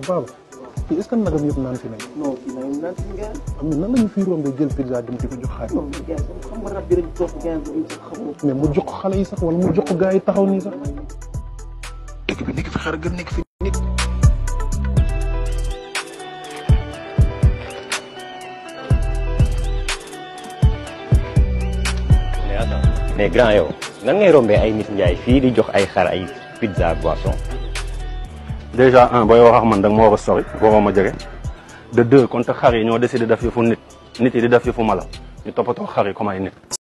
baaba fii est ce que nagam yëpp naan fi nañ non fii nag naan si ngeen. am na nan la ñu fii rombee jël pizza dem di ko jox xaar non mais gars xam nga rab bi rek toog ngeen ñu sax xamoo. mais mu jox ko xale yi sax wala mu jox ko gars yi taxaw nii sax dëkk bi nekk fi xar gën nekk fi nit mais attends mais grand yow nan ngay rombee ay nit njaay fii di jox ay xar ay pizza boisson déjà un booy wax ak man da nga ma war a sori waroo ma jege de deux kon te xar yi ñoo décidé def yëfu nit nit yi di def yëfu mala ñu toppatoo xar yi comme ay nit